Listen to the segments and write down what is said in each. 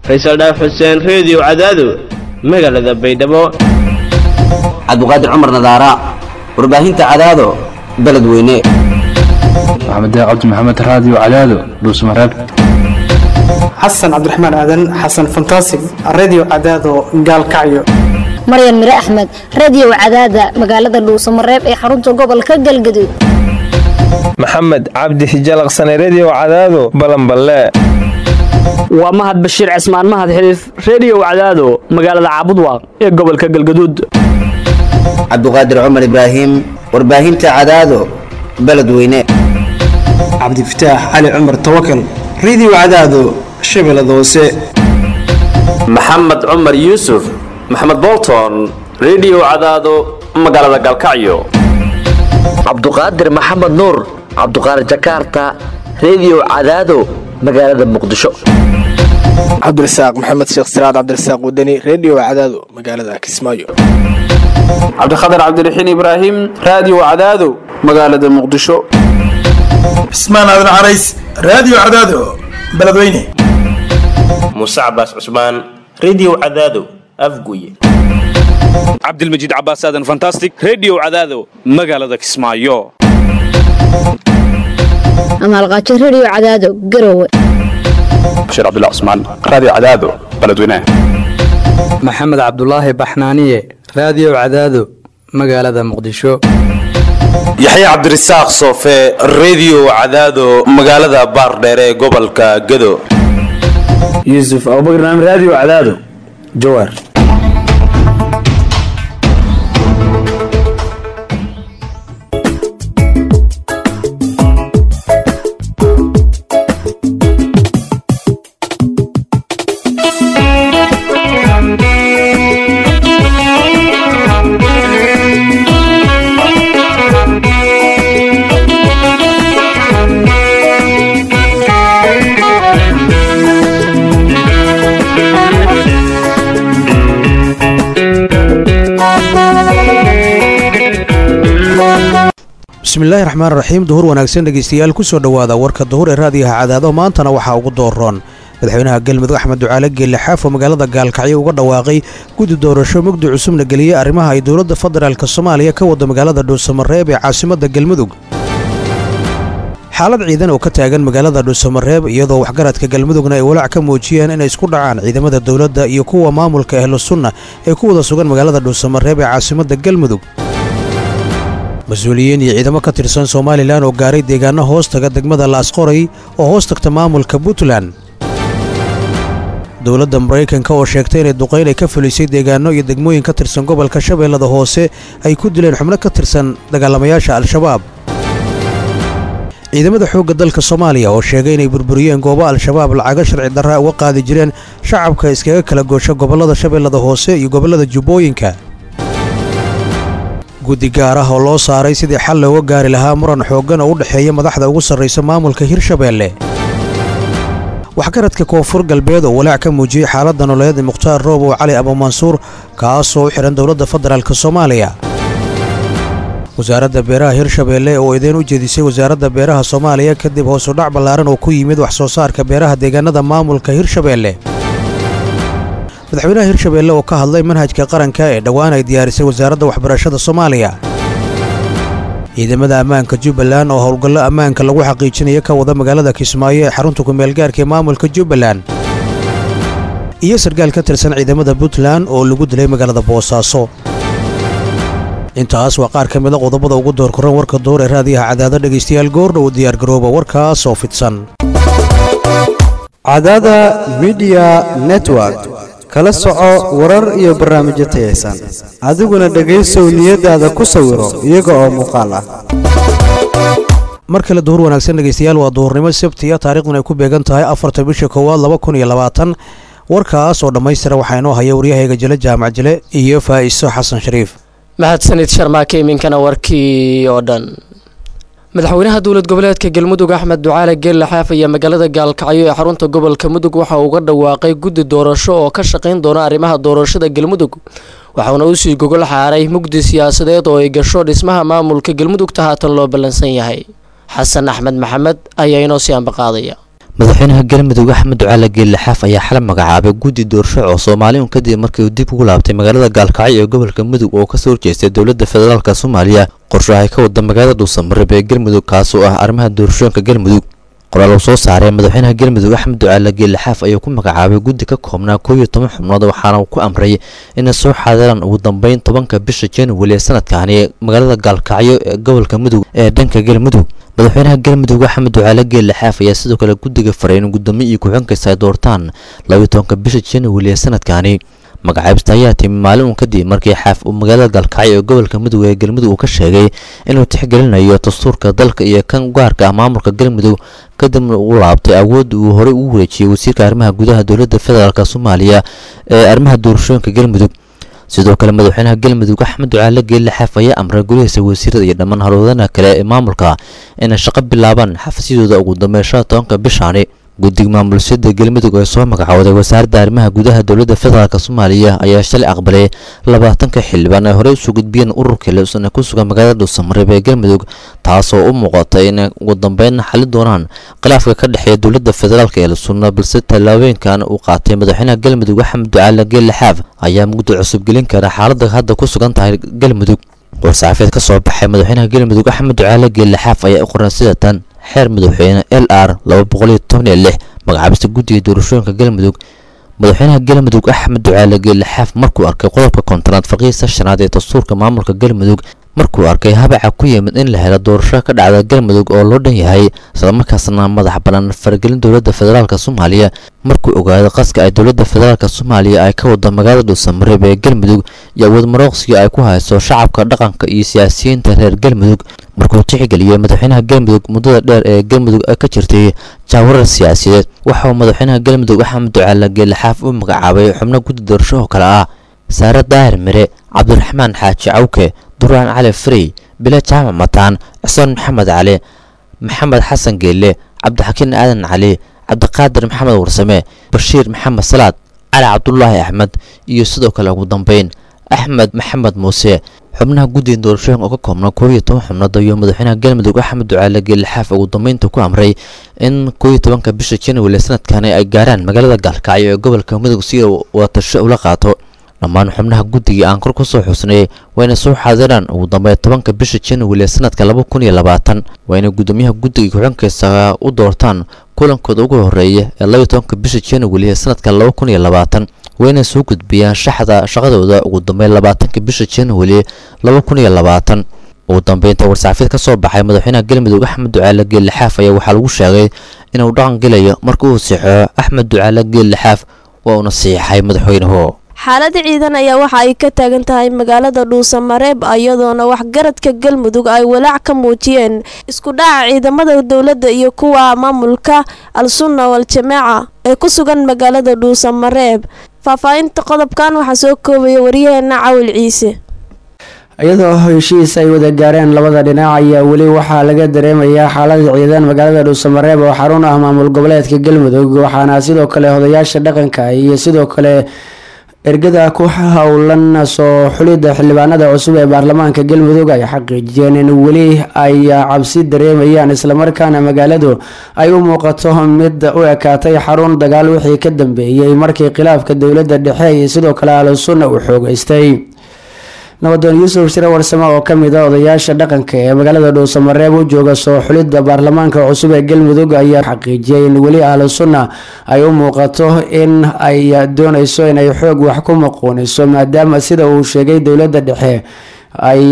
faysal dhaaf xuseen reediyo cadaado magaalada baydhabo cabdiqaadir cumar nadaara warbaahinta cadaado beledweyne maxamed cabdi maxamed raadiyo cadaado dhuusmareeb xasan cabdiraxmaan aadan xasan fantasig radio cadaado gaalkacyo maryan mire axmed radiyow cadaada magaalada dhuusamareeb ee xarunta gobolka galgaduud maxamed cabdi hijalaqsane rediyow cadaado balanballe waa mahad bashiir cismaan mahad xiliif rediyow cadaado magaalada caabudwaaq ee gobolka galgaduud cabdiqaadir cumar ibraahim warbaahinta cadaado beledweyne cabdifataax cali cumar tawakal radio cadaado shabeellada hoose maxamed cumar yuusuf maxamed bolton rediyow cadaado magaalada galkacyo cabduqaadir maxamed nuur cabduqaadir jakarta rediyow cadaado magaalada muqdisho cabdirasaaq maxamed sheekh siraad cabdirasaaq wadani rediyo cadaado magaalada kismaayo cabdikhatar cabdiraxiin ibraahim raadiyo cadaado magaalada muqdisho cismaan aadan carays raadiyo cadaado beledweyne muuse cabaas cusmaan rediyo cadaado afguye cabdilmajiid cabaas aadan fantastic rediyo cadaado magaalada kismaayo amaalqaajo rediyo cadaado garowe bashiir cabdullah cusmaan raadiyo cadaado beledweyne maxamed cabdulaahi baxnaaniye raadiyo cadaado magaalada muqdisho yaxye cabdirasaaq soofe rediyo cadaado magaalada baardheere ee gobolka gado yuusuf abubakar naam raadiyo cadaado jawaar bismillahi raxmaan raxiim duhur wanaagsan dhegeystayaal kusoo dhowaada warka duhur ee raadiyaha cadaado maantana waxaa ugu dooroon madaxweynaha galmudug axmed ducaale geelle xaafo magaalada gaalkacyo uga dhawaaqay guddi doorasho mugdi cusubna geliyey arrimaha ay dowladda federaalk soomaaliya ka wada magaalada dhuusamareeb ee caasimadda galmudug xaalad ciidan oo ka taagan magaalada dhuusamareeb iyadoo waxgaradka galmudugna ay walaac ka muujiyeen inay isku dhacaan ciidamada dowladda iyo kuwa maamulka ahlu sunna ee ku wada sugan magaalada dhuusamareeb ee caasimadda galmudug mas-uuliyiin iyo ciidamo ka tirsan somalilan oo gaaray deegaano hoos taga degmada laasqoray oo hoos tagta maamulka puntland dowladda maraykanka oo sheegtay inay duqayn ay ka fulisay deegaano iyo degmooyin ka tirsan gobolka shabeellada hoose ay ku dileen xubno ka tirsan dagaalamayaasha al-shabaab ciidamada xoogga dalka soomaaliya oo sheegay inay burburiyeen goobo al-shabaab lacago sharci darra uga qaadi jireen shacabka iskaga kala goosha gobollada shabeellada hoose iyo gobollada jubbooyinka guddi gaar ah oo loo saaray sidii xal looga gaari lahaa muran xooggan oo u dhexeeya madaxda ugu sarraysa maamulka hirshabeelle waxgaradka koonfur galbeed oo walaac ka muujiyey xaaladda nololeed mukhtaar roobow cali abumansuur kaasoo u xidhan dowladda federaalk soomaaliya wasaaradda beeraha hirshabeelle oo idiin u jeedisay wasaaradda beeraha soomaaliya kadib hoosudhac ballaaran oo ku yimid wax soo saarka beeraha deegaanada maamulka hirshabeelle madaxweynaha hirshabeelle oo ka hadlay manhajka qaranka ee dhowaan ay diyaarisay wasaaradda waxbarashada soomaaliya ciidamada ammaanka jubbaland oo howlgallo ammaanka lagu xaqiijinayo ka wada magaalada kismaayo ee xarunta kumeelgaarka ee maamulka jubbaland iyo sarkaal ka tirsan ciidamada puntland oo lagu dilay magaalada boosaaso intaas waa qaar ka mida qodobada ugu door koran warka door ee raadiyaha cadaado dhegaystayaal goordhow diyaargarooba warkaas oo fidsan cadaada midiya network kala soco warar iyo barnaamijyo tayaysan adiguna dhegaysow niyadaada ku sawiro iyaga oo muuqaal ah mar kale duhur wanaagsan dhegaystayaal waa duhurnimo sabtiya taariikhduna ay ku beegan tahay afarta bisha koowaad laba kun iyo labaatan warkaas oo dhammaystira waxaa inoo haya waryahayga jile jaamac jile iyo faa'iso xasan shariif mahadsanid sharmaake iminkana warkii oo dhan madaxweynaha dowlad goboleedka galmudug axmed ducaale geelle xaaf ayaa magaalada gaalkacyo ee xarunta gobolka mudug waxa uu uga dhawaaqay guddi doorasho oo ka shaqayn doona arrimaha doorashada galmudug waxauna usii gogol xaaray mugdi siyaasadeed oo ay gasho dhismaha maamulka galmudugta haatan loo ballansan yahay xasan axmed maxamed ayaa inoo sii ambaqaadaya madaxweynaha galmudug axmed ducaale geelle xaaf ayaa xalay magacaabay guddi doorasho oo soomaali un kadib markii uu dib ugu laabtay magaalada gaalkacyo ee gobolka mudug oo kasoo horjeestay dowladda federaalk soomaaliya qorshaha ay ka wada magaalada dhuusamareeb ee galmudug kaasoo ah arrimaha doorashooyinka galmudug qoraal uu soo saaray madaxweynaha galmudug axmed ducaale geelle xaaf ayuu ku magacaabay guddi ka koobnaa koob iyo toban xubnood waxaana uu ku amray inay soo xaadiraan ugu dambeyn tobanka bisha january ee sanadkaani magaalada gaalkacyo ee gobolka mudug ee dhanka galmudug madaxweynaha galmudug axmed ducaale geelle xaaf ayaa sidoo kale guddiga faray in gudoomiye iyo ku-xigeenkiisa ay doortaan labayo tobanka bisha january ee sanadkaani magacaabista ayaa timi maalin uun kadib markii xaaf uu magaalada gaalkacyo ee gobolka mudug ee galmudug uu ka sheegay inuu tixgelinayo dastuurka dalka iyo kan gaarka ah maamulka galmudug kadibna uu laabtay awoodda uu horey ugu wareejiyey wasiirka arrimaha gudaha dowladda federaalk soomaaliya ee arrimaha doorashooyinka galmudug sidoo kale madaxweynaha galmudug axmed ducaale geelle xaaf ayaa amray golihiisa wasiirada iyo dhammaan halwadanaha kale ee maamulka inay shaqo bilaabaan xafisyadooda ugu dambeyn shan tobanka bishaani guddiga maamulsiyada galmudug ee soo magacooday wasaaradda arrimaha gudaha dowladda federaalk soomaaliya ayaa shalay aqbalay labaatanka xildhibaan ay horey usoo gudbiyeen ururkii leusana ku sugan magaalada dhuusamareeb ee galmudug taasoo u muuqata inay ugu dambeyn xali doonaan khilaafka ka dhexeeya dowladda federaalk ee lusuna balse tallaabooyinkan uu qaatay madaxweynaha galmudug axmed ducaale geelle xaaf ayaa mugdi cusub gelin kara xaaladda hadda ku sugan tahay galmudug war-saxaafeed ka soo baxay madaxweynaha galmudug axmed ducaale geelle xaaf ayaa u qoran sida tan xeer madaxweyne l r laba boqol iyo toban iyo lix magacaabista guddiga doorashooyinka galmudug madaxweynaha galmudug axmed ducaale geelle xaaf markuu arkay qodobka kontonaad faqiisa shanaad ee dastuurka maamulka galmudug markuu arkay habaca ku yimid in la helo doorasho ka dhacda galmudug oo loo dhan yahay islamarkaasna madax bannaan faragelin dowladda federaalk soomaaliya markuu ogaaday qaska ay dowladda federaalk soomaaliya ay ka wado magaalada dhuusamareeb ee galmudug iyo awood marooqsiga ay ku hayso shacabka dhaqanka iyo siyaasiyiinta reer galmudug markuu tixgeliyey madaxweynaha galmudug muddada dheer ee galmudug ka jirtay jaawarar siyaasiyeed waxa uu madaxweynaha galmudug axmed ducaale geelle xaaf u magacaabay xubno guddi doorasho oo kale ah saare daahir mire cabdiraxmaan xaaji cawke duraan cali frey bile jaamac mataan cismaan maxamed cali maxamed xasan geelle cabdixakiin aadan cali cabdiqaadir maxamed warsame bashiir maxamed salaad cali cabdulaahi axmed iyo sidoo kale ugu dambeyn axmed maxamed muuse xubnaha guddiga doorashooyinka oo ka koobna koob iyo toban xubnood ayuu madaxweynaha galmudug axmed ducaale geelle xaaf ugu dambeynta ku amray in koob iyo tobanka bisha january sanadkani ay gaaraan magaalada gaalkacyo ee gobolka mudug si uu wadatasho ula qaato dhammaan xubnaha guddiga aan kor ku soo xusnay waa inay soo xaadiraan ugu dambeyn tobanka bisha january ee sanadka laba kun iyo labaatan waa inay guddoomiyaha guddiga ku-xigeenkiisa u doortaan kulankooda ugu horeeya ee labaiyo tobanka bisha january ee sanadka laba kun iyo labaatan waa inay soo gudbiyaan shaxda shaqadooda ugu dambeyn labaatanka bisha january laba kun iyo labaatan ugu dambeynta war-saxaafiyad ka soo baxay madaxweynaha galmudug axmed ducaale geelle xaaf ayaa waxaa lagu sheegay inuu dhaqan gelayo marka uu siixo axmed ducaale geelle xaaf waa uuna siixay madaxweynuhu xaalada ciidan ayaa waxa ay ka taagan tahay magaalada dhuusamareeb iyadoona waxgaradka galmudug ay walaac ka muujiyeen isku dhaca ciidamada dowladda iyo kuwa maamulka al-sunna wal-jamaaca ee ku sugan magaalada dhuusamareeb faahfaahinta qodobkan waxaa soo koobaya waryaheena cawil ciise iyadoo heshiis ay wada gaareen labada dhinac ayaa weli waxaa laga dareemayaa xaalada ciidan magaalada dhuusamareeb oo xarun ah maamul goboleedka galmudug waxaana sidoo kale odayaasha dhaqanka iyo sidoo kale ergada ku howlan soo xulidda xildhibaanada cusub ee baarlamaanka galmudug ay xaqiijiyeen in weli ay cabsi dareemayaan islamarkaana magaaladu ay u muuqato mid u ekaatay xarun dagaal wixii ka dambeeyey markii khilaafka dowladda dhexe iyo sidoo kale al-sunna uu xoogeystay nabadoon yuusuf shire warsame oo kamid a odayaasha dhaqanka ee magaalada dhuusamareeb u jooga soo xulidda baarlamaanka cusub ee galmudug ayaa xaqiijiyay in weli ahlu sunna ay u muuqato in ay dooneyso inay xoog wax ku maquuniso maadaama sida uu sheegay dowladda dhexe ay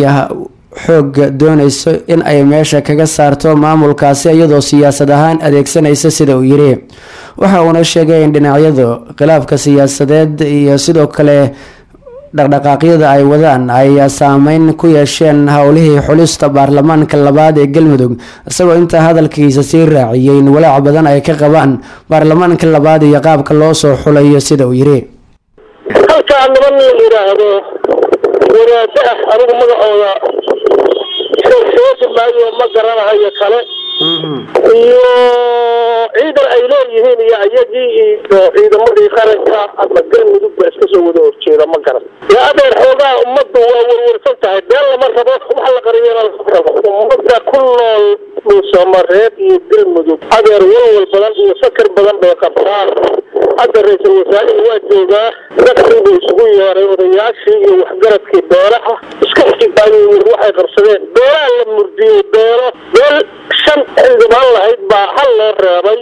xoog dooneyso in ay meesha kaga saarto maamulkaasi iyadoo siyaasad ahaan adeegsanaysa sida uu yiri waxa uuna sheegay in dhinacyadu khilaafka siyaasadeed iyo sidoo kale dhaqdhaqaaqyada ay wadaan ay saameyn ku yeesheen howlihii xulista baarlamaanka labaad ee galmudug isagoo intaa hadalkiisa sii raaciyay in walaac badan ay ka qabaan baarlamaanka labaad iyo qaabka loo soo xulayo sida uu yiri halkaa niman la yidhaahdo wadaado ah anigu magacooda soosi maayo ma garanahayo kale iyo ciidan ay leeyihiin iyo ayagii iyo ciidamadii qaranka ama galmudug ba iska soo wada horjeeda ma garan ya adeer xoogaa ummaddu waa warwarsan tahay been lama rabo wax la qariyana lama rabo ummadda ku nool dhuusamareeb iyo galmudug adeer walwal badan iyo fakar badan bay qabtaan hadda ra-iisul wasaarihii waa joogaa dadkii buu isugu yeeray odayaashii iyo waxgaradkii beelaha iska xigaayo yiri waxay qabsadeen beelaha la murdiyey beelo beel shan xildhibaan lahayd baa hal loo reebay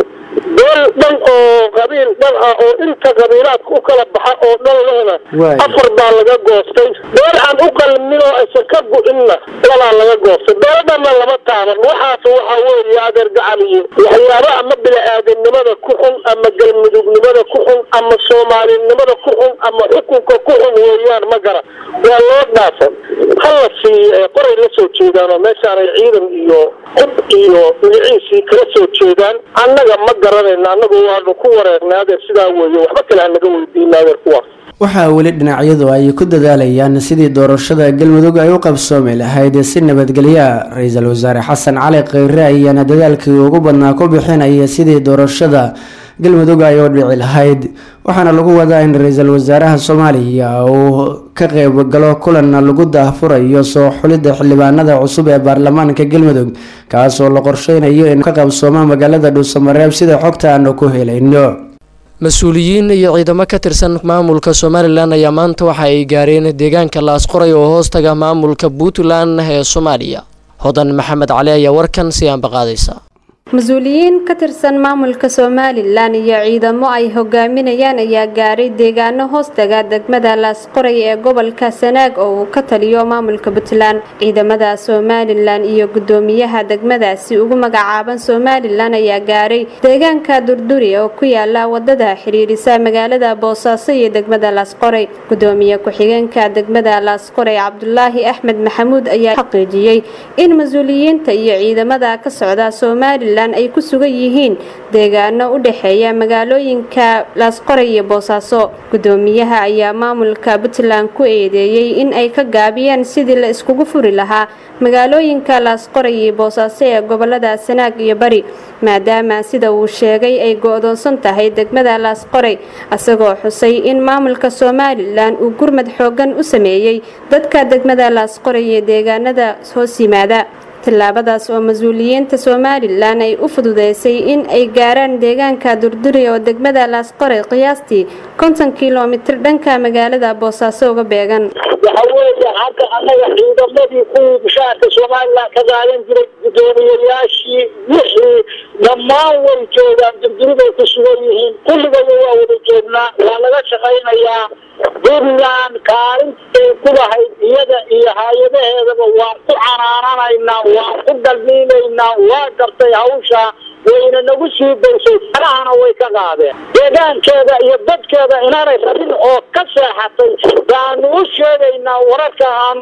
beel dhan oo qabiil dhan ah oo inta qabiilaadka u kala baxa oo dhan lehna afar baa laga goostay beel aan u qalmin oo aysan ka gu-inna labaa laga goostay beelo dhanna lama taaban waxaas waxaa weeye adeer gacan iyo waxyaaba ama bini-aadamnimada ku xun ama galmudugnimada ku xun ama soomaalinimada ku xun ama xukunka ku xun weeyaan ma gara waa loo dhaafan hala siiyo ee qoray la soo jeedaan oo meeshaanay ciidan iyo hub iyo magaciisii kala soo jeedaan annaga ma garanayna annagu waanu ku wareegnay adeer sidaa weeye waxba kale hanaga weydiina adeer kuwaas waxaa weli dhinacyadu ay ku dadaalayaan sidii doorashada galmudug ay u qabsoomi lahayd si nabadgelya ra-iisul wasaare xasan cali kheyre ayaana dadaalkii ugu badnaa ku bixinaya sidii doorashada galmudug ay u dhici lahayd waxaana lagu wadaa in ra-iisul wasaaraha soomaaliya uu ka qeyb galo kulanna lagu daahfurayo soo xulidda xildhibaanada cusub ee baarlamaanka galmudug kaasoo la qorsheynayo in ka qabsooma magaalada dhuusamareeb sida xogta aanu ku helayno mas-uuliyiin iyo ciidamo ka tirsan maamulka somalilan ayaa maanta waxa ay gaareen deegaanka laasqoray oo hoostaga maamulka puntland ee soomaaliya hodan maxamed cali ayaa warkan si aanbaqaadaysa mas-uuliyiin ka tirsan maamulka somalilan iyo ciidamo ay hogaaminayaan ayaa gaaray deegaano hoostaga degmada laasqoray ee gobolka sanaag oo uu ka taliyo maamulka puntland ciidamada somalilan iyo gudoomiyaha degmadaasi ugu magacaaban somalilan ayaa gaaray deegaanka durduri oo ku yaala wadada xiriirisa magaalada boosaaso iyo degmada laasqoray gudoomiye ku-xigeenka degmada laasqoray cabdulaahi axmed maxamuud ayaa xaqiijiyey in mas-uuliyiinta iyo ciidamada ka socda somalilan ay ku sugan yihiin deegaano u dhexeeya magaalooyinka laasqoray iyo boosaaso gudoomiyaha ayaa maamulka puntland ku eedeeyey in ay ka gaabiyeen sidii la iskugu furi lahaa magaalooyinka laasqoray iyo boosaaso ee gobolada sanaag iyo bari maadaama sida uu sheegay ay go-doonsan tahay degmada laasqoray isagoo xusay in maamulka somalilan uu gurmad xoogan u sameeyey dadka degmada laasqoray iyo deegaanada hoos yimaada tallaabadaas oo mas-uuliyiinta somalilan ay u fududeysay in ay gaaraan deegaanka durduri oo degmada laasqoray qiyaastii konton kilomitir dhanka magaalada boosaaso uga beegan waxa weeye hadda annaga ciidamadii kuwii bishaarka somalilan ka qaadan jiray guddoomiyayaashii wixii dhammaan way joogaan durduriday ku sugan yihiin kulligooda waa wada joognaa waa laga shaqaynayaa puntland kaalintay ku lahayd iyada iyo hay-adaheedaba waan ku canaananaynaa waan ku dalmiinaynaa waa gartay hawsha wayna nagu sii daysay farahana way ka qaadeen deegaankeeda iyo dadkeeda inaanay rabin oo ka seexatay baanu u sheegaynaa wararka aan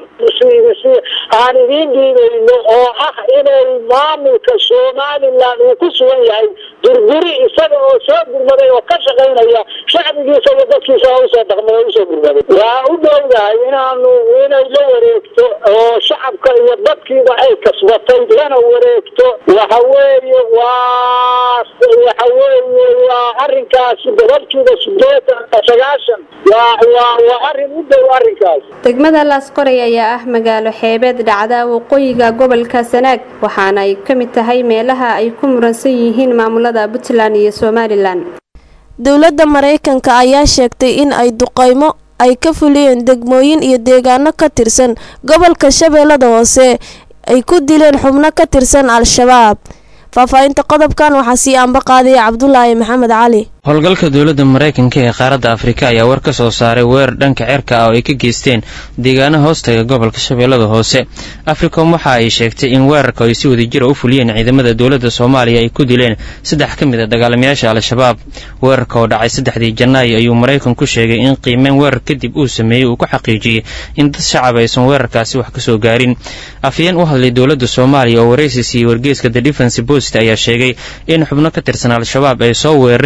aan idiin dhiibayno oo ah inay maamulka somalilan uu ku sugan yahay durduri isaga oo soo gurmaday oo ka shaqaynaya shacbigiisa iyo dadkiisa usoo dhaqmay oo usoo gurmaday waa u dhowdahay inaanu inay la wareegto oo shacabka iyo dadkiiba ay kasbatay lana wareegto waxa weeye waa waxa weeye waa arrinkaasi boqolkiiba sideetan sagaashan waa waa waa arrin u dhow arrinkaas degmada laasqoray ayaa ah magaalo xeebeed dhacda waqooyiga gobolka sanaag waxaana ay ka mid tahay meelaha ay ku muransan yihiin maamulada puntland iyo somalilan dowladda maraykanka ayaa sheegtay in ay duqaymo ay ka fuliyeen degmooyin iyo deegaano ka tirsan gobolka shabeellada hoose ay ku dileen xubno ka tirsan al-shabaab faahfaahinta qodobkan waxaa sii anba qaadaya cabdulaahi maxamed cali howlgalka dowladda maraykanka ee qaaradda afrika ayaa war ka soo saaray weerar dhanka cerka ah oo ay ka geysteen deegaano hoostaga gobolka shabeellada hoose africom waxa ay sheegtay in weerarka ay si wadajira u fuliyeen ciidamada dowladda soomaaliya ay ku dileen saddex ka mid a dagaalamayaasha al-shabaab weerarka oo dhacay saddexdii janaayo ayuu maraykanku sheegay in qiimeyn weerar kadib uu sameeyey uu ku xaqiijiyey in dad shacab aysan weerarkaasi wax kasoo gaarin afyeen u hadlay dowladda soomaaliya oo waraysi siiyey wargeeska the defense post ayaa sheegay in xubno ka tirsan al-shabaab ay soo weerareen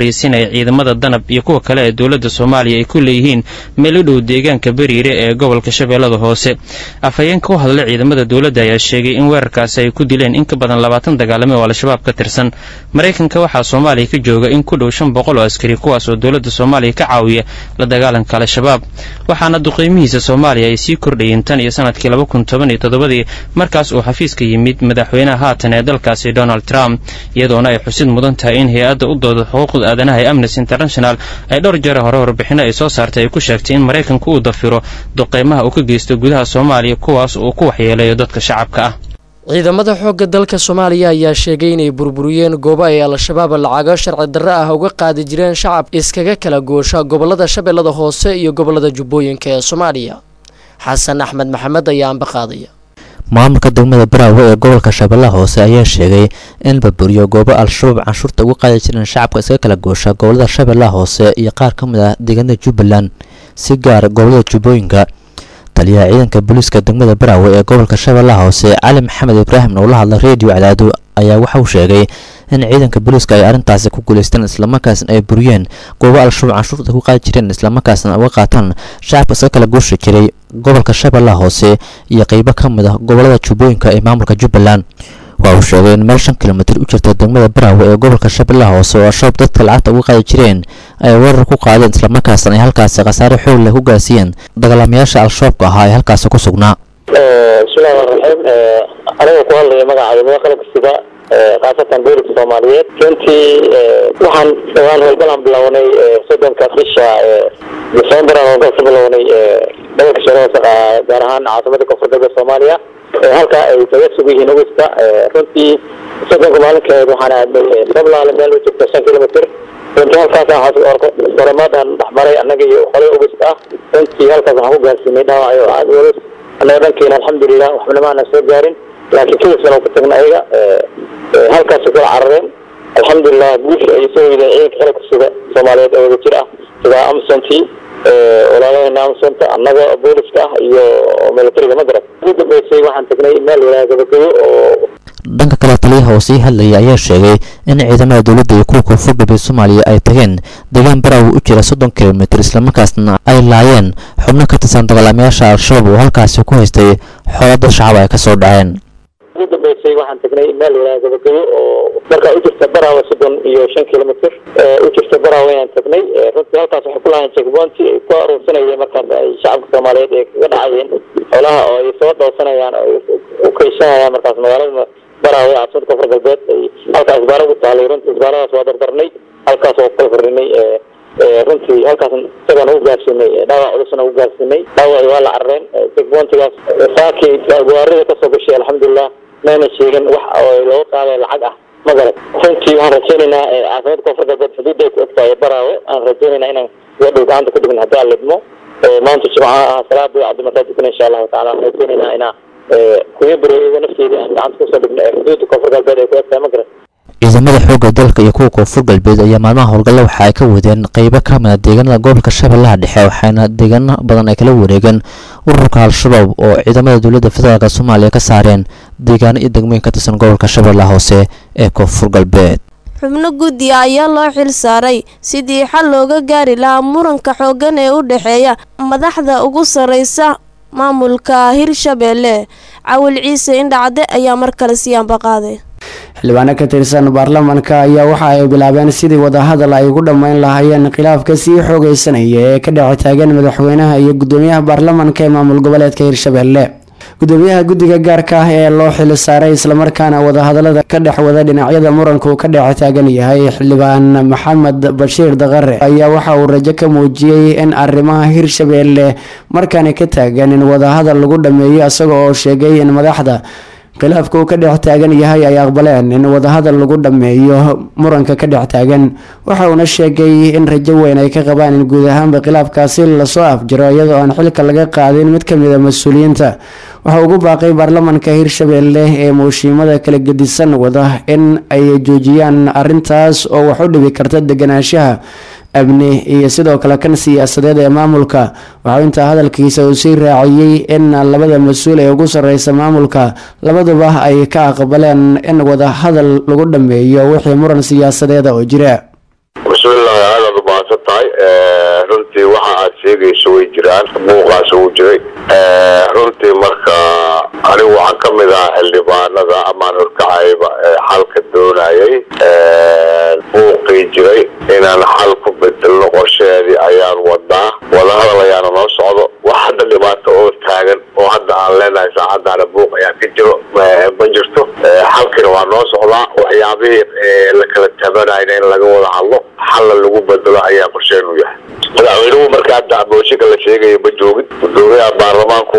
fariisin ay ciidamada danab iyo kuwa kale ee dowladda soomaaliya ay ku leeyihiin meel u dhow deegaanka beriire ee gobolka shabeellada hoose afhayeenka u hadlay ciidamada dowladda ayaa sheegay in weerarkaasi ay ku dileen in ka badan labaatan dagaalame oo al-shabaab ka tirsan maraykanka waxaa soomaaliya ka jooga in ku dhow shan boqol oo askari kuwaas oo dowladda soomaaliya ka caawiya la dagaalanka al-shabaab waxaana duqeymihiisa soomaaliya ay sii kordhayeen tan iyo sanadkii laba kun toban iyo toddobadii markaas uu xafiiska yimid madaxweynaha haatan ee dalkaasi donald trump iyadoona ay xusid mudan tahay in hay-adda u dooda xuquuqda aadanaha ee amnesty international ay dhowr jeer hore warbixino ay soo saartay ay ku sheegtay in maraykanku uu dafiro duqeymaha uu ka geysto gudaha soomaaliya kuwaas uu ku waxyeeleeyo dadka shacabka ah ciidamada xoogga dalka soomaaliya ayaa sheegay inay burburiyeen goobo ay al-shabaab lacago sharci darre ah uga qaadi jireen shacab iskaga kala goosha gobolada shabeellada hoose iyo gobolada jubbooyinka ee soomaaliya xasan axmed maxamed ayaa amba qaadaya maamulka degmada baraawe ee gobolka shabeellaha hoose ayaa sheegay in la burburiyo goobo al-shabaab canshuurta uga qaadi jireen shacabka iskaga kala goosha gobolada shabeellaha hoose iyo qaar ka mid ah deegaanada jubbaland si gaar gobolada jubbooyinka taliyaha ciidanka booliiska degmada baraawe ee gobolka shabeellaha hoose cali maxamed ibraahim oo la hadlay reediyo cadaado ayaa waxa uu sheegay in ciidanka booliiska ay arrintaasi ku guulaysteen islamarkaasna ay buriyeen goobo al-shabaab canshuurta ku qaadi jireen islamarkaasna uga qaataan shacabka iska kala gooshi jiray gobolka shabeellaha hoose iyo qeybo ka mid ah gobolada jubbooyinka ee maamulka jubbaland waa uu sheegay in meel shan kilomitir u jirta degmada baraawe ee gobolka shabeellaha hoose oo al-shabaab dadka lacagta uga qaadi jireen ay weerar ku qaadeen islamarkaasna ay halkaasi khasaare xoog leh ku gaarsiiyeen dagaalamayaasha al-shabaabka ahaa ee halkaasi ku sugnaa bismillahi raxmaan raxiim aniga ku hadlaya magaca ciidamada qalabka sida khaasatan booliska soomaaliyeed runtii waxaan dhawaan howlgalaan bilownay soddonka bisha december aan howlgal ka bilownay gobolka shabeellaha hoose gaar ahaan caasimada koonfur galbeed soomaaliya halka ay kaga sugan yihiin ogeysta runtii soddonka maalinkeed waxaan aadnay sablaale meel u jirta shan kilomitr runtii halkaas oramaadaan dhexmaray annaga iyo qolay ogeysta ah runtii halkaas waxaan ku gaarsiinay dhaawacyo aada culus annaga dhankeena alxamdulilah waxbana maana soo gaarin laakiin kilisana ku tagna ayaga halkaas kula carareen alxamdulilah guusha ay soo weydeen ciidanka qalabka sida soomaaliyeed oo wada jir ah sida amsontii walaalahena amsonta annaga booliska ah iyo militariga magarad ugu dambeysay waxaan tagnay meel yaraha gabagayo oo dhanka kale taliyaha oo sii hadlayay ayaa sheegay in ciidamada dowladda iyo kuwa koonfur galbeed soomaaliya ay tageen deegaan baraawe u jira soddon kilomitir islamarkaasna ay laayeen xubno ka tirsan dagaalamayaasha al-shabaab oo halkaasi ku haystay xoolo dad shacab ay ka soo dhaceen ugu dambeysay waxaan tagnay meel yaraha gabagayo oo markaa u jirta baraawe soddon iyo shan kilomitr u jirta baraawe ayaan tagnay runtii halkaas waxay ku lahayn checkpointi ay ku aruursanayeen markaas ay shacabka soomaaliyeed ay kaga dhacayeen xoolaha oo ay soo dhowsanayaan oo u kaysanayaan markaas magaalada baraawe caasimada koonfur galbeed ay halkaa isbaaro ugu taalay runtii isbaaradaas waa dardarnay halkaas waa kukala fardhinay runtii halkaas isagaan ugu gaarsiinay dhaawac culusna ugu gaarsiinay dhaawaci waa la carareen checkpointigaas saakii gawaarida kasoo gashay alxamdulilah mayna sheegin wax oo looga qaaday lacag ah ma garan runtii waxaan rajaynaynaa caasimada koonfur galbeed xuduudda ay ku egtahay baraawe aan rajaynaynaa inaan wadhow gacanta ku dhigin haddii aan lidmo maanta jimcaha ah salaada cabdimataa dukana insha allahu tacala waxaan rajaynaynaa inaa kuya bareeyada nafteeda aan gacanta kusoo dhigno ee xuduudda koonfur galbeed ay ku egtahay ma garan ciidamada xoogga dalka iyo kuwa koonfur galbeed ayaa maalmaha howlgalla waxa ay ka wadeen qeybo ka mid a deegaanada gobolka shabeellaha dhexe waxaana deegaano badan ay kala wareegeen ururka al-shabaab oo ciidamada dowladda federaalk soomaaliya ka saareen deegaano iyo degmooyin ka tirsan gobolka shabeellaha hoose ee koonfur galbeed xubno guddiga ayaa loo xil saaray sidii xal looga gaari lahaa muranka xooggan ee u dhexeeya madaxda ugu sarreysa maamulka hirshabeelle cawil ciise indhacde ayaa mar kale sii ambaqaaday xildhibaano ka tirsan baarlamaanka ayaa waxa ay bilaabeen sidii wadahadal ay ugu dhammayn lahaayeen khilaafka sii xoogeysanaya ee ka dhex taagan madaxweynaha iyo gudoomiyaha baarlamaanka ee maamul goboleedka hirshabeelle gudoomiyaha guddiga gaarka ah ee loo xil saaray islamarkaana wadahadalada ka dhex wada dhinacyada muranku ka dhex taagan yahay xildhibaan maxamed bashiir daqare ayaa waxa uu rajo ka muujiyey in arrimaha hirshabeelle markaani ka taagan in wadahadal lagu dhameeyo isaga oo sheegay in madaxda khilaafka uu ka dhex taagan yahay ay aqbaleen in wadahadal lagu dhameeyo muranka ka dhex taagan waxa uuna sheegay in rajo weyn ay ka qabaan in guud ahaanba khilaafkaasi lasoo afjiro iyadoo aan xilka laga qaadin mid kamid a mas-uuliyiinta waxa ugu baaqay baarlamaanka hirshabeelle ee muushiimada kala gedisan wada in ay joojiyaan arintaas oo wax u dhibi karta deganaanshaha amni iyo sidoo kale kan siyaasadeed ee maamulka waxaa intaa hadalkiisa uu sii raaciyey in labada mas-uul ee ugu sareysa maamulka labaduba ay ka aqbaleen in wadahadal lagu dhameeyo wixii muran siyaasadeeda oo jira bismillahi waxa aad sheegayso way jiraan buuqaas uu jiray runtii marka anigu waxaan ka mid ahaa xildhibaanada amaan horkacayba ee xalka doonayay buuqii jiray inaan xal ku bedelno qorsheedii ayaan wadaa wadahadal ayaana noo socdo wax hadda dhibaato oo taagan oo hadda aan leenahay saacadaana buuq ayaa ka jiro ma jirto xalkina waa noo socdaa waxyaabihii la kala tabanayna in laga wada hadlo xalla lagu bedelo ayaa qorsheenu yahay madaxweynuhu marka hadda abooshinka la sheegaya ma joogin gudoomiyaha baarlamaanku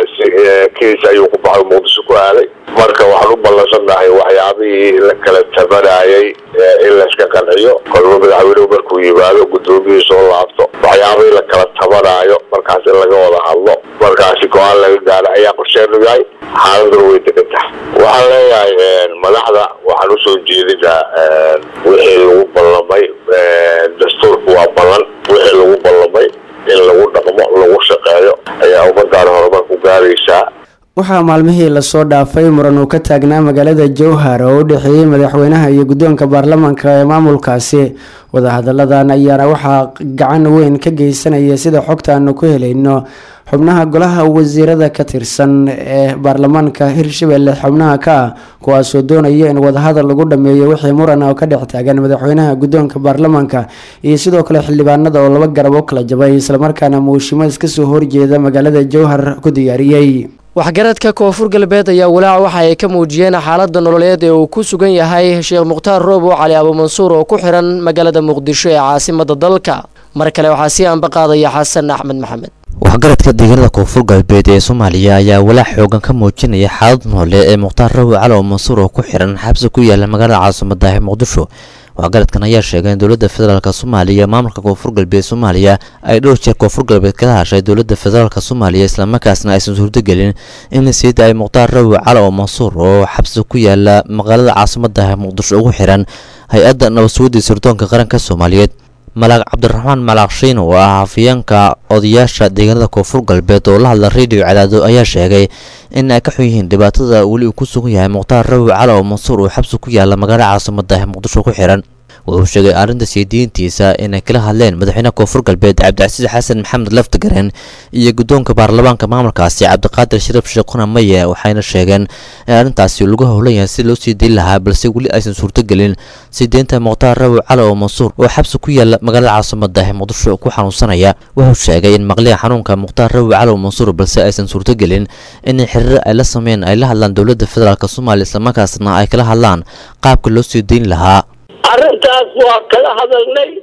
kiis ayuu ku baxay muqdisho ku aaday marka waxaan u ballansannahay waxyaabihii la kala tabanayay in layska qanciyo kolba madaxweynuhu markuu yimaado gudoomiyihii soo laabto waxyaabihii la kala tabanayo markaas in laga wada hadlo markaasi go-aan laga gaaro ayaa qorsheenu yahay xaaladuna way degan tahay waxaan leeyahay madaxda waxaan usoo jeedinaa wixii lagu ballamay dastuurku waa ballan wixii lagu ballamay in lagu dhaqmo lagu shaqeeyo ayaa ummadaan horumar ku gaaraysaa waxaa maalmihii lasoo dhaafay muran uu ka taagnaa magaalada jowhar oo u dhexeeyey madaxweynaha iyo guddoonka baarlamaanka ee maamulkaasi wadahadalladan ayaana waxaa gacan weyn ka geysanaya sida xogta aanu ku helayno xubnaha golaha wasiirada ka tirsan ee baarlamaanka hirshabelle xubnaha ka ah kuwaasoo doonaya in wadahadal lagu dhameeyo wixii muran oo ka dhex taagan madaxweynaha guddoonka baarlamaanka iyo sidoo kale xildhibaanada oo laba garab u kala jabay islamarkaana muushimaad kasoo horjeeda magaalada jowhar ku diyaariyey waxgaradka koonfur galbeed ayaa walaac waxa ay ka muujiyeen xaalada nololeed ee uu ku sugan yahay sheekh mukhtaar roobo cali abuumansuur oo ku xiran magaalada muqdisho ee caasimada dalka mar kale waxaa sii anba qaadaya xasan axmed maxamed waxgaradka deegaanada koonfur galbeed ee soomaaliya ayaa walaac xoogan ka muujinaya xaalad noole ee mukhtaar rawi cali abuumansuur oo ku xiran xabsi ku yaala magaalada caasimada ee muqdisho waxgaradkan ayaa sheegay in dowladda federaalk soomaaliya maamulka koonfur galbeed soomaaliya ay dhowr jeer koonfur galbeed kala hashay dowladda federaalk soomaaliya islamarkaasna aysan suurtagelin in la sii daayay mukhtaar rawi cali oo mansuur oo xabsi ku yaala magaalada caasimada muqdisho ugu xiran hay-adda nabadsuwadii sirdoonka qaranka soomaaliyeed malaaq cabdiraxmaan malaaq shiin oo ah hafiyeenka odayaasha deegaanada koonfur galbeed oo la hadla radio cadaado ayaa sheegay in ay ka xun yihiin dhibaatada weli uu ku sugan yahay mukhtaar rawi cali oo mansuur uu xabsi ku yaala magaalada caasimada ee muqdisho ku xiran wuxuu sheegay arrinta sii diintiisa inay kala hadleen madaxweynaha koonfur galbeed cabdicasiis xasan maxamed laftagareen iyo guddoonka baarlamaanka maamulkaasi cabdiqaadir shariif sheekhuna maye waxayna sheegeen in arrintaasi lagu howlan yahay si loo sii dayn lahaa balse weli aysan suurtogelin sii deynta mukhtaar rawi cali oo mansuur oo xabsi ku yaala magaalada caasimada ee muqdisho ku xanuunsanaya wuxuu sheegay in maqliga xanuunka mukhtaar rawi cali oo mansuur balse aysan suurtogelin in xiriir ay la sameyn ay la hadlaan dowladda federaalk soomaaliya islamarkaasna ay kala hadlaan qaabka loo sii dayn lahaa arrintaas waa kala hadalnay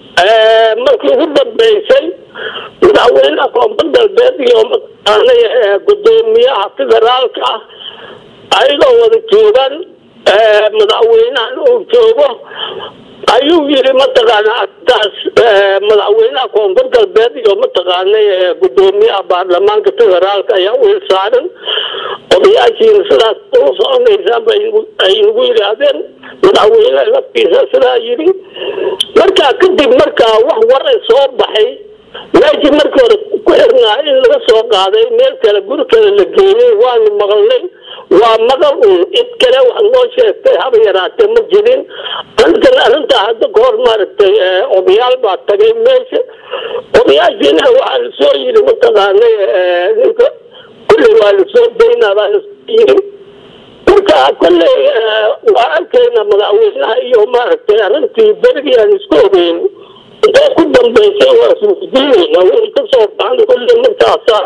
markii ugu dambeysay madaxweynaha koonfur galbeed iyo mataqaanay gudoomiyaha federaalka ah ayagoo wada joogaan madaxweynahan uu joogo ayuu yiri mataqaana arrintaas madaxweynaha koonfur galbeed iyo mataqaanay gudoomiyaha baarlamaanka federaalka ayaa u hilsaaran odayaashiina sidaas ula soconaysaan bay ay nagu yidhaahdeen madaxweyne laftiisa sidaa yidhi markaa kadib markaa wax wara soo baxay meeshii markii hore ku xirnaa in laga soo qaaday meel kale guri kale la geeyey waanu maqalnay waa maqal uun cid kale wax noo sheegtay haba yaraatee ma jirin arrintan arrintaa hadda kahor maaragtay odayaal baa tagay meesha odayaashiina waxaa lasoo yidhi mataqaanay ninka kulley waa lasoo daynaa baa lasoo yidhi marka kolley waa arkayna madaxweynaha iyo maaragtay arrintii berigii aan isku ogeyn intay ku dambeysay waa isweydiinayna wixii ka soo baxan kolley markaasa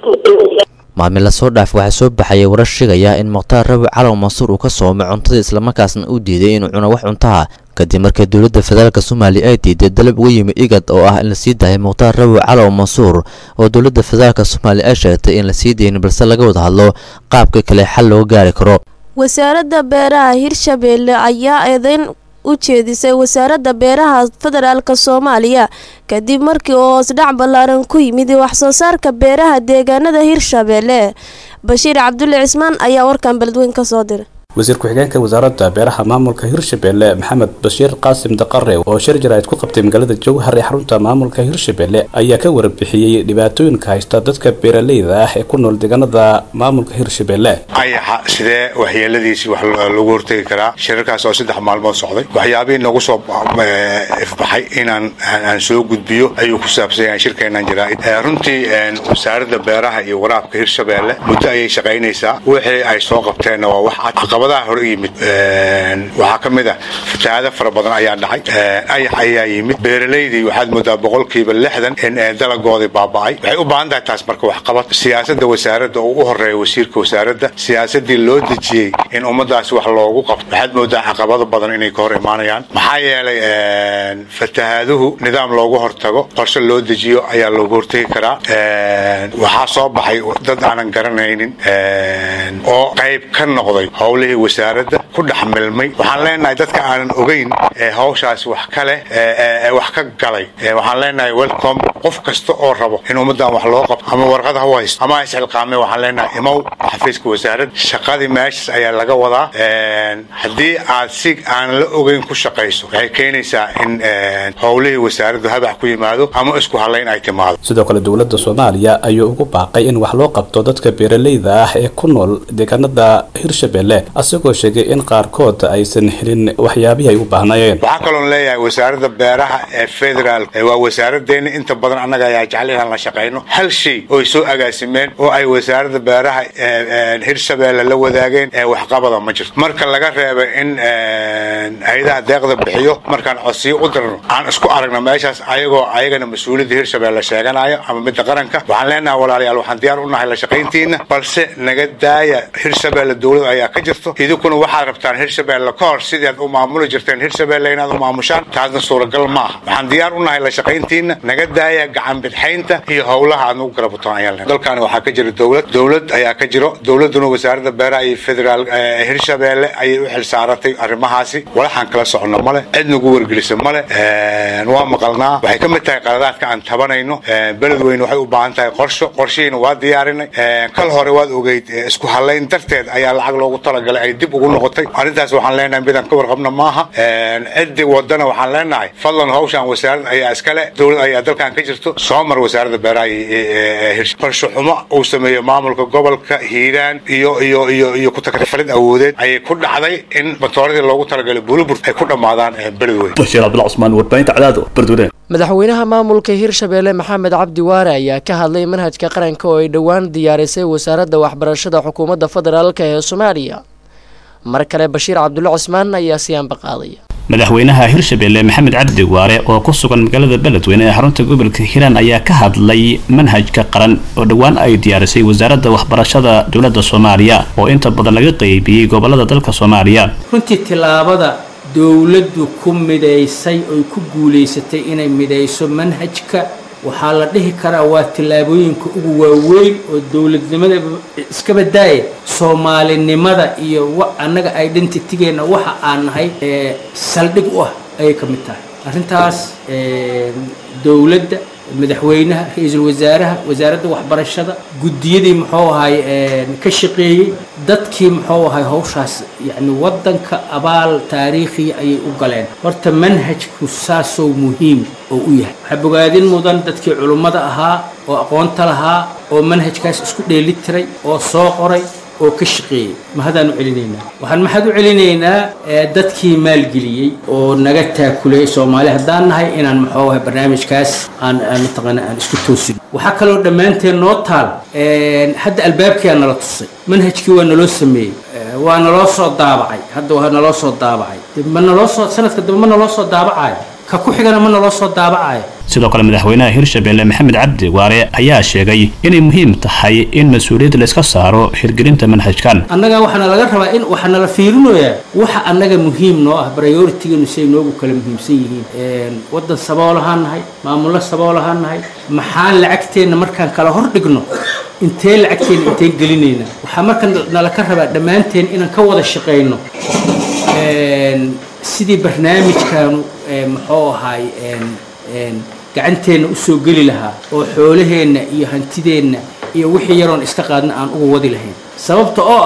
maalmin lasoo dhaaf waxaa soo baxayay warar sheegaya in mukhtaar rawi calow mansuur uu ka soomay cuntada islamarkaasna uu diiday inuu cuno wax cuntaha kadib markii dowladda federaalk soomaaliya ay diiday dalab uga yimi igad oo ah in la sii daayay mukhtaar rawi calow mansuur oo dowladda federaalk soomaaliya ay sheegtay in la sii dayin balse laga wada hadlo qaabka kale xal looga gaari karo wasaaradda beeraha hirshabeelle ayaa eedeyn u jeedisay wasaaradda beeraha federaalk soomaaliya kadib markii uu hoosdhac ballaaran ku yimid waxsoo saarka beeraha deegaanada hirshabeelle bashiir cabdulle cismaan ayaa warkan beledweyn ka soo diray wasiir ku-xigeenka wasaaradda beeraha maamulka hirshabelle maxamed bashiir qaasim daqare oo shir jaraa'id ku qabtay magaalada jowhar ee xarunta maamulka hirshabelle ayaa ka warbixiyey dhibaatooyinka haysta dadka beeraleyda ah ee ku nool deegaanada maamulka hirshabelle ayaxa sidee waxyeeladiisii wax loogu hortegi karaa shirarkaas oo saddex maalmood socday waxyaabihii nagu soo ifbaxay inaan aan soo gudbiyo ayuu ku saabsan yahay shirkeenan jaraa'id runtii wasaaradda beeraha iyo waraabka hirshabelle muddo ayay shaqaynaysaa wixii ay soo qabteenna waa wax cad caqabadaha hore yimid waxaa ka mid ah fatahaado fara badan ayaa dhacay ayax ayaa yimid beeralaydii waxaad moodaa boqolkiiba lixdan in dalagoodii baaba'ay waxay u baahan tahay taas marka waxqabad siyaasadda wasaaradda oo u horeeya wasiirka wasaaradda siyaasadii loo dejiyey in ummadaasi wax loogu qabto waxaad moodaa caqabado badan inay ka hor imaanayaan maxaa yeelay fatahaaduhu nidaam loogu hortago qorshe loo dejiyo ayaa loogu hortegi karaa waxaa soo baxay dad aanan garanaynin oo qayb ka noqday howlihii wasaaradda ku dhex milmay waxaan leenahay dadka aanan ogeyn ee hawshaas wax ka leh ee wax ka galay waxaan leenahay welcome qof kasta oo rabo in ummaddan wax loo qabto ama warqad ha u haysto ama ha isxilqaamay waxaan leenahay imow xafiiska wasaaradda shaqadii meeshaas ayaa laga wadaa haddii aad si aan la ogeyn ku shaqayso waxay keenaysaa in howlihii wasaaraddu habax ku yimaado ama isku halayn ay timaado sidoo kale dowladda soomaaliya ayuu ugu baaqay in wax loo qabto dadka beeraleyda ah ee ku nool deegaanada hirshabelle asagoo sheegay in qaarkood aysan helin waxyaabihii ay u baahnayeen waxaa kaloon leeyahay wasaaradda beeraha ee federaal waa wasaaraddeena inta badan annaga ayaa jecel inaan la shaqayno hal shay oy soo agaasimeen oo ay wasaaradda beeraha hirshabelle la wadaageen ee waxqabada ma jirto marka laga reeba in hay-adaha deeqda bixiyo markaan codsiyo u dirno aan isku aragno meeshaas ayagoo ayagana mas-uuliyadda hirshabelle sheeganayo ama midda qaranka waxaan leenahay walaalayaal waxaan diyaar u nahay la shaqayntiina balse naga daaya hirshabelle dowlad ayaa ka jirto idinkuna waxaad rabtaan hirshabelle ka hor sidii aad u maamuli jirteen hirshabelle inaad u maamushaan taasna suuragal ma aha waxaan diyaar u nahay la shaqayntiina naga daaya gacan bidxaynta iyo howlaha aad nagu garabataan ayaan leenahay dalkaani waxaa ka jira dowlad dowlad ayaa ka jiro dowladuna wasaaradda beeraha iyo federaal hirshabelle ayay u xilsaaratay arrimahaasi walaxaan kala socono male cid nagu wargelisa male waa maqalnaa waxay ka mid tahay qaladaadka aan tabanayno beledweyne waxay u baahan tahay qorsho qorshihiina waa diyaarinay kal hore waad ogeyd isku halayn darteed ayaa lacag loogu talagalay ay dib ugu noqotay arrintaas waxaan leenahay midaan ka warqabna maaha ciddii wadana waxaan leenahay fadlan hawshaan wasaarad ayaa iskale dowlad ayaa dalkan ka jirto soo mar wasaaradda beeraha iyo qorsho xumo uu sameeyo maamulka gobolka hiiraan iyo iyo iyo iyo ku-takrifalid awoodeed ayay ku dhacday in matooradii loogu talagalay bulubur ay ku dhammaadaan beledweyne bashiir cabdullah cusmaan warbaahinta cadaado bardweyne madaxweynaha maamulka hirshabelle maxamed cabdi waare ayaa ka hadlay manhajka qaranka oo ay dhowaan diyaarisay wasaaradda waxbarashada xukuumadda federaalk ee soomaaliya mar kale bashiir cabdulle cusmaan ayaa siyaanba qaadaya madaxweynaha hirshabelle maxamed cabdi waare oo ku sugan magaalada beledweyne ee xarunta gobolka hiiraan ayaa ka hadlay manhajka qaran oo dhowaan ay diyaarisay wasaaradda waxbarashada dowladda soomaaliya oo inta badan laga qeybiyey gobolada dalka soomaaliya runtii tilaabada dowladdu ku midaysay oy ku guulaysatay inay midayso manhajka waxaa la dhihi karaa waa tillaabooyinka ugu waaweyn oo dowladnimada iska badaaya soomaalinimada iyo annaga identitygeenna waxa aan nahay saldhig u ah ayay ka mid tahay arrintaas dowladda madaxweynaha ra-iisul wasaaraha wasaaradda waxbarashada guddiyadii muxuu ahay ka shaqeeyey dadkii muxuu ahay hawshaas yacni waddanka abaal taariikhiya ayay u galeen horta manhajku saasoo muhiim oo u yahay waxaa bogaadin mudan dadkii culummada ahaa oo aqoonta lahaa oo manhajkaas isku dheeli tiray oo soo qoray oo ka shaqeeyey mahadaan u celinaynaa waxaan maxaad u celinaynaa dadkii maalgeliyey oo naga taakulay soomaali haddaan nahay inaan muxuu ahay barnaamijkaas aan mataqaana aan isku toosin waxaa kaloo dhammaanteen noo taal hadda albaabkiyaa nala tusay manhajkii waa naloo sameeyey waa naloo soo daabacay hadda waa naloo soo daabacay ma naloo soo sanadka dambe ma naloo soo daabacayo ka ku xigana ma naloo soo daabacayo sidoo kale madaxweynaha hirshabelle maxamed cabdi waare ayaa sheegay inay muhiim tahay in mas-uuliyad layska saaro hirgelinta manhajkan annaga waxaana laga rabaa in waxaa nala fiirinoyaa waxa annaga muhiim noo ah prioritiganu siay noogu kala muhiimsan yihiin waddan sabool ahaan nahay maamullo sabool ahaan nahay maxaan lacagteenna markaan kala hor dhigno intee lacagteenna intee gelinayna waxaa marka nala ka rabaa dhammaanteen inaan ka wada shaqayno sidii barnaamijkaanu muxuu ahaay gacanteenna u soo geli lahaa oo xoolaheenna iyo hantideenna iyo wixii yaroon iska qaadna aan uga wadi lahayn sababta oo ah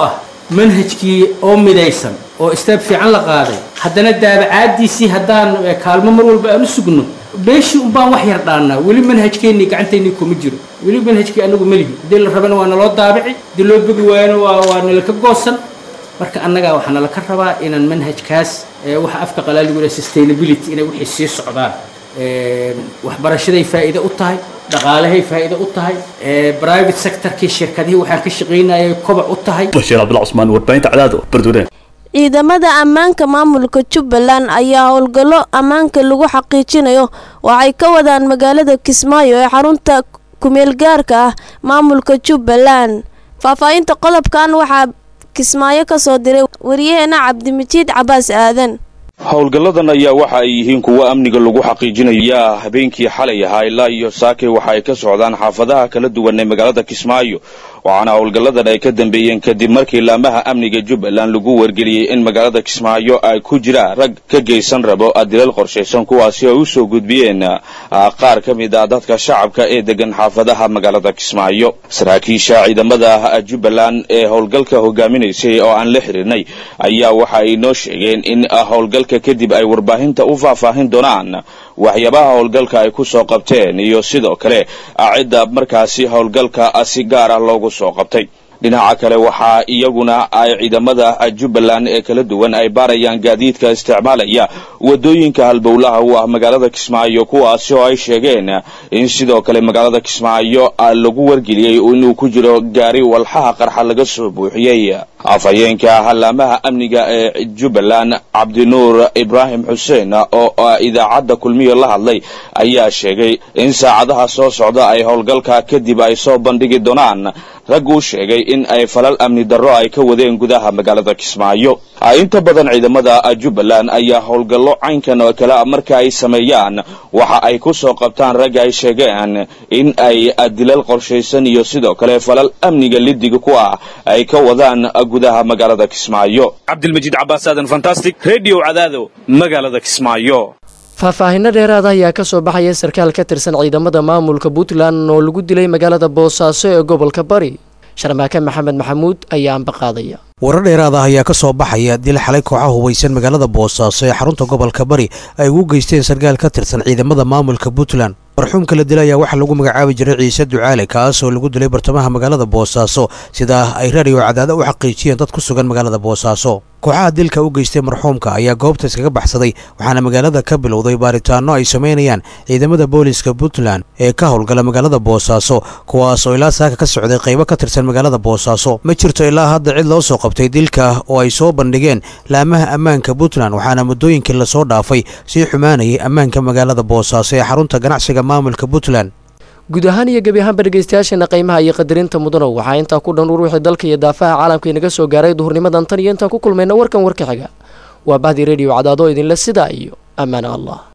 manhajkii oo midaysan oo istaab fiican la qaaday haddana daabacaadiisii haddaan eh, kaalmo mar walba aan u sugno beeshii unbaan wax yar dhaannaa weli manhajkeennii gacanteennii kuma jiro weli manhajkii anagu melihi haddii la rabana waa naloo daabici haddii loo bogi waayana waa waa nalaka goosan marka annagaa waxaa nalaka rabaa inaan manhajkaas eh, waxa afka qalaaligu leh sustainability inay wixii sii socdaan Eh, waxbarashaday faa'iido u tahay dhaqaalahay faa'iido u tahay eh, private sectorkii shirkadihii waxaan ka shaqaynayay kobac u tahay bashiir cabdullah cusmaan warbaahinta cadaado bardweyne ciidamada ammaanka maamulka jubbaland ayaa howlgallo ammaanka lagu xaqiijinayo waxay ka wadaan magaalada kismaayo ee xarunta kumeel gaarka ah maamulka jubbaland faahfaahinta qodobkan waxaa kismaayo ka soo diray wariyaheena cabdimijiid cabaas aadan howlgalladan ayaa waxa ay yihiin kuwo amniga lagu xaqiijinaya habeenkii xalay ahaa ilaa iyo saakay waxa ay ka socdaan xaafadaha kala duwan ee magaalada kismaayo waxaana howlgalladan ay ka dambeeyeen kadib markii laamaha amniga jubbaland lagu wargeliyey in magaalada kismaayo ay ku jiraan rag ka geysan rabo dilal qorshaysan kuwaasi ay u soo gudbiyeen ah, qaar ka mid ah dadka shacabka ee degan xaafadaha magaalada kismaayo saraakiisha ciidamada jubbaland ee howlgalka hogaaminaysay oo aan la xirinay ayaa waxa ay noo sheegeen in ah, howlgalka kadib ay warbaahinta u faahfaahin doonaan waxyaabaha howlgalka ay ku soo qabteen iyo sidoo kale ah, cidda markaasi howlgalka ah, si gaar ah loogu soo qabtay dhinaca kale waxaa iyaguna ay ciidamada jubbaland ee kala duwan ay baarayaan gaadiidka isticmaalaya wadooyinka halbowlaha u ah magaalada kismaayo kuwaasi oo ay sheegeen in sidoo kale magaalada kismaayo ah, lagu wargeliyey inuu ku jiro gaari walxaha qarxa laga soo buuxiyey afhayeenka halaamaha amniga ee jubbaland cabdinuur ibraahim xuseen oo ah, idaacadda kulmiyo la hadlay ayaa sheegay in saacadaha soo socda ay howlgalka kadib ay soo bandhigi doonaan rag uu sheegay in ay falal amni darro ay ka wadeen gudaha magaalada kismaayo Ah, inta badan ciidamada ah, jubbaland ayaa howlgallo caynkan oo kale ah marka ay sameeyaan waxa ay ku soo qabtaan rag ay sheegeen in ay ah, dilal qorshaysan iyo sidoo kale falal amniga lidiga ku ah ay ka wadaan ah, gudaha magaalada kismaayo cabdilmajiid cabaas aadan fantastic radio cadaado magaalada kismaayo faahfaahinno dheeraada ayaa ka soo baxaya sarkaal ka tirsan ciidamada maamulka puntland oo lagu dilay magaalada boosaaso ee gobolka bari sharmaake maxamed maxamuud ayaa ambaqaadaya warar dheeraad ah ayaa ka soo baxaya dil xalay kooxaha hubaysan magaalada boosaaso ee xarunta gobolka bari ay ugu geysteen sarkaal ka tirsan ciidamada maamulka puntland marxuumka la dilay ayaa waxaa lagu magacaabi jiray ciise ducaale kaas oo lagu dilay bartamaha magaalada boosaaso sidaa ay raadiyo cadaada u xaqiijiyeen dad ku sugan magaalada boosaaso kooxaha dilka u geystay marxuumka ayaa goobta iskaga baxsaday waxaana magaalada ka bilowday baaritaano ay samaynayaan ciidamada booliska puntland ee ka howlgala magaalada boosaaso kuwaas oo ilaa saaka ka socday qaybo ka tirsan magaalada boosaaso ma jirto ilaa hadda cid loo soo qabtay dilka oo ay soo bandhigeen laamaha ammaanka puntland waxaana muddooyinkii lasoo dhaafay sii xumaanayay ammaanka magaalada boosaaso ee xarunta ganacsiga maamulka puntland guud ahaan iyo gebi ahaanba dhegeystayaasheena qiimaha iyo qadarinta mudanow waxaa intaa ku dhan ur wixii dalka iyo daafaha caalamka inaga soo gaaray duhurnimadan tan iyo intaan ku kulmayna warkan warka xiga waa bahdi rediyo cadaado idinle sidaa iyo ammaana allah